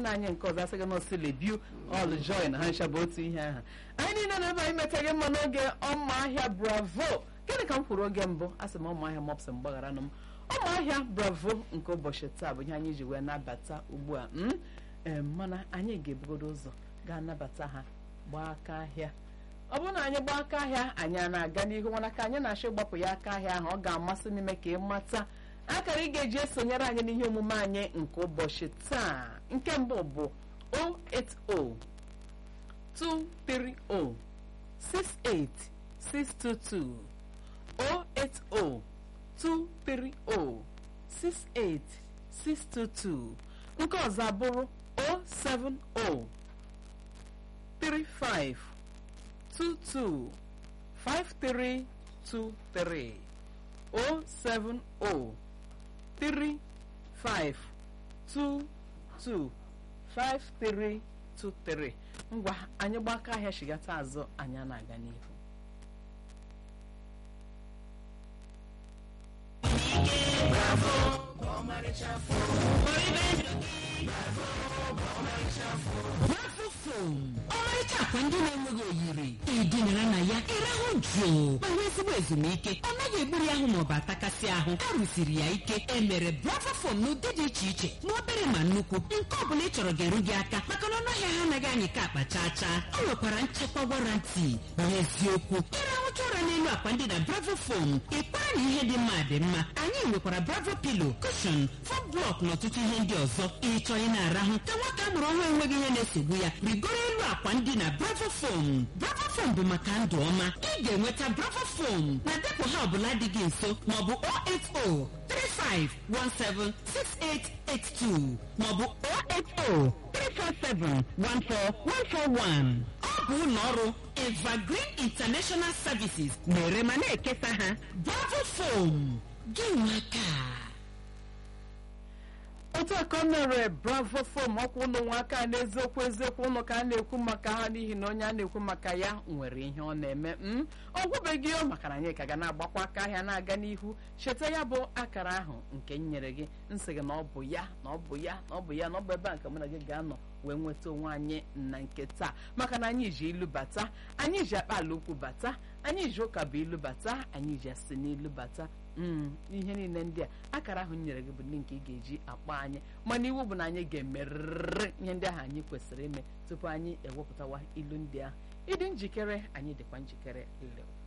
nwanne anyị nke ọzọ asịghị na osilebiu ọl joy na ha ncha bụ otu ihe ahụ anyị niile na ebe anyị metaghị mma n'oge ọma ahịa bravo gịnị ka m kwuru oge mbụ asị m ọma ahịa mọpsị mgbagharanụ m ọma ahịa bravo nke ụbọchị taa bụ ihe anyị ji wee nabata ugbu a m ee mana anyị ga-ebugodo ụzọ ga-anabata ha gbaa aka ahịa ọ bụrụ na anyị gbaa aka ahịa anyị a na-aga n'ihu mana ka anyị na-achọ ịgbapụ ya aka ahịa ahụ ọ ga-amasị m ime ka ị mata akara ị ga-eji esonyere anyị n'ihe omume anyị nke ụbọchị taa nke mbụ bụ 080 230 68622 080 230 68622 nke ọzọ abụrụ 070 35 22 5323 070 35 22 5323 ngwa anyị gbaka ahịa chigata azụ anyị a na-aga n'ihu bravo fom ọmarịcha akwa ndị na-enweghị oyiri edinara na ya ịrahụ jụụ ma nwee ezigbo ezumike ọ naghị egburu ahụ maọbụ atakasị ahụ a rụsiri ya ike emere bravo fom n'ụdị dị iche iche ma obere ma nnukwu nke ọ bụla ị chọrọ ga-eru gị aka maka na ọnụahịa ha anaghị anyị ka akpa chaa chaa ọ nwekwara nchekwa warranty n'eziokwu ịrahụcha ụra n'elu akwa ndị na bravo fom ịkpara na ihe dị mma dị mma anyị nwekwara bravo pilo kushon fom blọk na ọtụtụ ihe ndị ọzọ ịchọ ị na-arahụ ka nwata a mụrụ ọhụrụ enweghị ihe na-esogbu ya rigoro elu akwa ndị na bravo fom bravo fom bụ maka ndụ ọma ị ga-enweta bravo fom na depụ ha ọbụla dị gị nso maọbụ 08035176882 maọbụ 08034714141 ọ bụ ụlọ ọrụ evergreen international services na-ere ma na-ekesa ha bravo fom gị nwaka otu a ka ọ mere bravo fom ọkwa ụlọ nwaaka n'eziokwu eziokwu ụlọ ka a na-ekwu maka ha n'ihi na onye a na-ekwu maka ya nwere ihe ọ na-eme m ọ gwụbeghị ya maka na anyị ka ga na-agbakwa aka ahịa na-aga n'ihu cheta ya bụ akara ahụ nke m nyere gị nsị gị na ọ bụ ya na ọ bụ ya na ọ bụ ya na ọ bụ ebe a nke mụ na gị ga-anọ wee nweta onwe anyị na nke taa maka na anyị ji ilu bata anyị ji akpa ala ukwu bata anyị ji ụka bụ ilu bata anyị ji asị n'ilu bata mm ihe niile ndị a akara ahụ m nyere gị bụ ndị nke ị ga-eji akpọ anyị mana iwu bụ na anyị ga-emerịrị ihe ndị ahụ anyị kwesịrị ime tupu anyị ewepụtawa ilu ndị ahụ ịdị njikere anyị dịkwa njikere lew